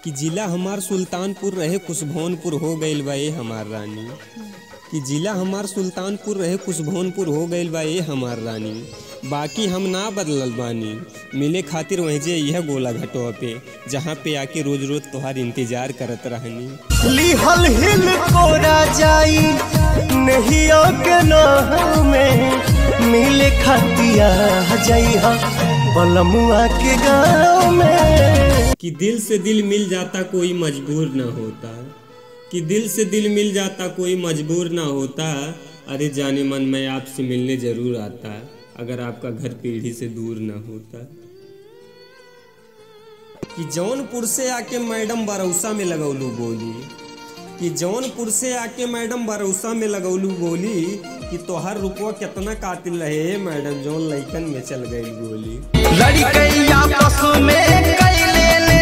कि जिला हमार सुल्तानपुर रहे कुशभवनपुर हो गईल बा ए हमार रानी कि जिला हमार सुल्तानपुर रहे कुशभवनपुर हो गईल बा ए हमार रानी बाकी हम ना बदलल बानी मिले खातिर वहीं जे यह गोला घटवा पे जहाँ पे आके रोज रोज तोहार इंतजार करत रहनी लिहल हिल कोरा जाई नहियो के नाव में मिले खतिया जाई हा बलमुआ के गाँव में कि दिल से दिल मिल जाता कोई मजबूर ना होता कि दिल से दिल मिल जाता कोई मजबूर ना होता अरे जाने मन मैं आपसे मिलने जरूर आता अगर आपका घर पीढ़ी से दूर ना होता कि जौनपुर से आके मैडम बरौसा में लगौलू बोली कि जौनपुर से आके मैडम बरौसा में लगौलू बोली कि तोहर रुपवा कितना कातिल रहे मैडम जौन लइकन में चल गई गोली लड़कैया आपस में कैले ले